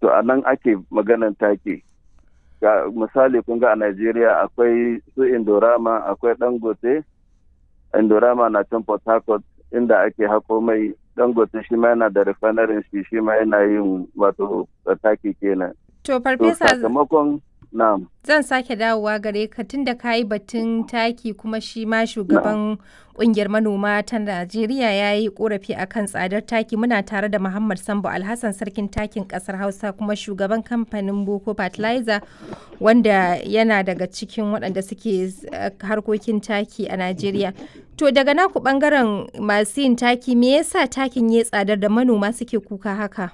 to a nan ake maganan taki ga misali kun ga a Najeriya akwai su Indorama akwai Dangote Indorama na can Port Harcourt inda ake hako mai Dangote shi ma yana da refinery shi shi ma yana yin wato taki kenan To to farfesa sakamakon na'am zan sake dawowa gare ka tunda ka yi batun taki kuma shi ma shugaban kungiyar manoma ta Najeriya ya yi korafi akan tsadar taki muna tare da Muhammad Sambo Alhassan sarkin takin kasar Hausa kuma shugaban kamfanin Boko Fertilizer wanda yana daga cikin waɗanda suke eh, harkokin taki a Najeriya. To daga naku bangaren masu yin taki me yasa takin ya tsadar da manoma suke kuka haka?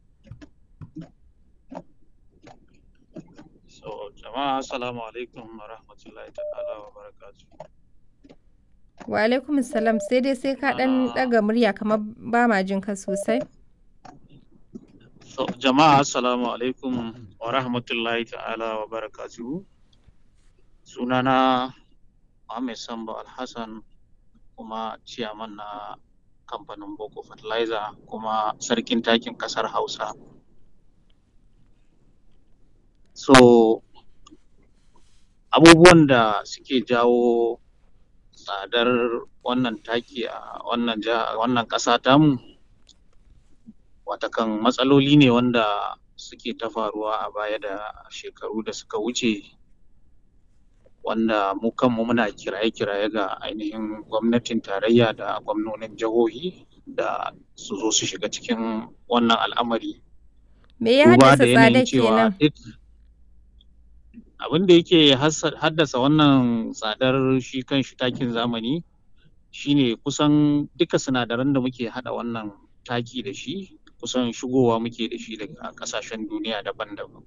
So, jama'a assalamu alaikum wa rahmatullahi ta'ala wa barakatuh. Wa alaikum salam sai dai sai ka ɗan Ah. ɗaga murya kamar ba ma jin ka sosai. So, jama'a assalamu alaikum wa rahmatullahi ta'ala wa barakatuh. Sunana Muhammad Sambo Alhassan kuma ciyaman na kamfanin Boko Fertilizer kuma sarkin takin kasar Hausa. So, abubuwan da suke jawo tsadar wannan taki a wannan jiha wannan ƙasa tamu watakan matsaloli ne wanda suke ta faruwa a baya da shekaru da suka wuce wanda mu kanmu muna kiraye-kiraye ga ainihin gwamnatin tarayya da gwamnonin jihohi da su zo su shiga cikin wannan al'amari Me ya duba haddasa da yanayin tsadar cewa kenan? duk abin da yake hassa- haddasa wannan tsadar shi kan shi takin zamani shine kusan duka sinadaran da muke hada wannan taki da shi kusan shigowa muke da shi daga kasashen duniya daban-daban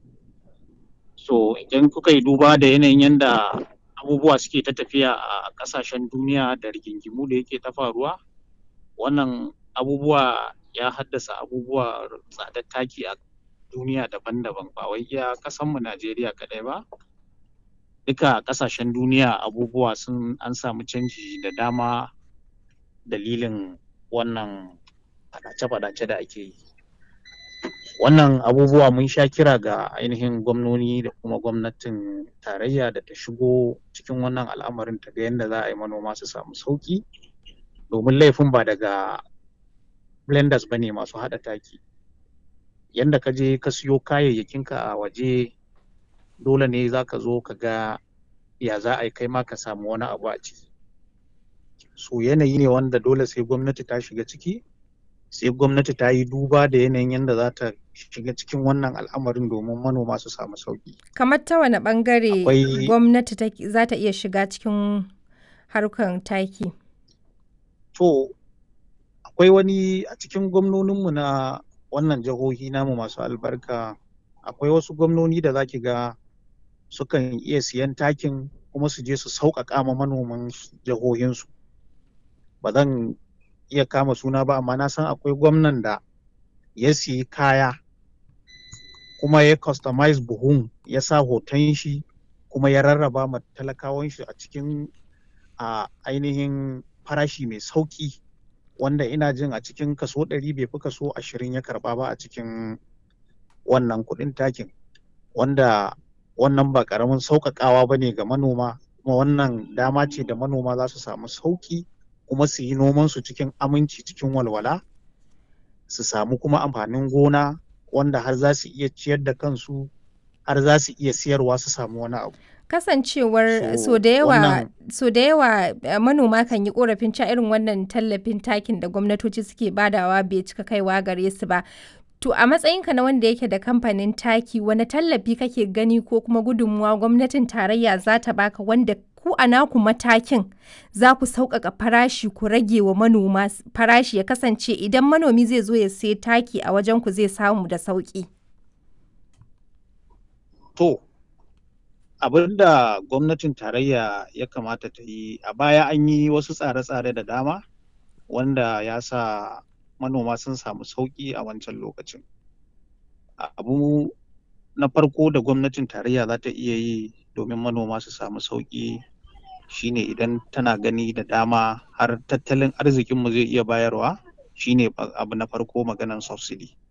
so idan kuka yi duba da yanayin yadda abubuwa suke ta tafiya a kasashen duniya da rigingimu da yake ta faruwa wannan abubuwa ya haddasa abubuwa tsadar taki a duniya daban-daban ba wai iya ƙasanmu Najeriya kaɗai ba duka ƙasashen duniya abubuwa sun an samu canji da dama dalilin wannan faɗace-faɗace da ake yi wannan abubuwa mun sha kira ga ainihin gwamnoni da kuma gwamnatin tarayya da ta shigo cikin wannan al'amarin ta ga yadda za a yi manoma su samu sauƙi domin laifin ba daga blenders ba ne masu haɗa taki yanda ka je ka siyo kayayyakinka a waje dole ne za ka zo ka ga ya za a yi kai ma ka samu wani abu a ciki so yanayi ne wanda dole sai gwamnati ta shiga ciki sai gwamnati ta yi duba da yanayin yadda za ta shiga cikin wannan al'amarin domin manoma su samu sauki Kamar ta wane ɓangare Akwai- gwamnati take- za ta iya shiga cikin harkar taki? to akwai wani a cikin gwamnoninmu na wannan jihohi namu masu albarka akwai wasu gwamnoni da za ki ga sukan iya siyan takin kuma su je su sauƙaƙa ma manoman su- jihohinsu ba zan iya kama suna ba amma na san akwai gwamnan da ya siyi kaya kuma ya customize buhun ya sa hoton shi kuma ya rarraba ma talakawan shi a cikin a ainihin farashi mai sauƙi wanda ina jin a cikin kaso ɗari bai fi kaso ashirin ya karɓa ba a cikin wannan kuɗin takin wanda wannan ba ƙaramin sauƙaƙawa ba ne ga manoma kuma wannan dama ce da manoma za su samu sauƙi kuma su yi nomansu cikin aminci cikin walwala su samu kuma amfanin gona wanda har za su iya ciyar da kansu har za su iya siyarwa su samu wani abu Kasancewar So, so da yawa wannan- so da yawa eh, manoma kan yi korafin cewa irin wannan tallafin takin da gwamnatoci suke badawa bai cika kaiwa gare su ba. To a matsayinka na wanda yake da kamfanin taki wani tallafi kake gani ko kuma gudunmuwa gwamnatin tarayya za ta baka wanda ku a naku matakin za ku sauƙaƙa farashi ku rage wa manoma s- farashi ya kasance idan manomi zai zo ya sai taki a wajen ku zai samu da sauƙi. To, abin da gwamnatin tarayya ya kamata ta yi a baya an yi wasu tsare-tsare da dama wanda ya sa manoma sun samu sauƙi a wancan lokacin. Abu na farko da gwamnatin tarayya za ta iya yi domin manoma su samu sauƙi shine idan tana gani da dama har tattalin arzikinmu zai iya bayarwa shine abu na farko maganan subsidy.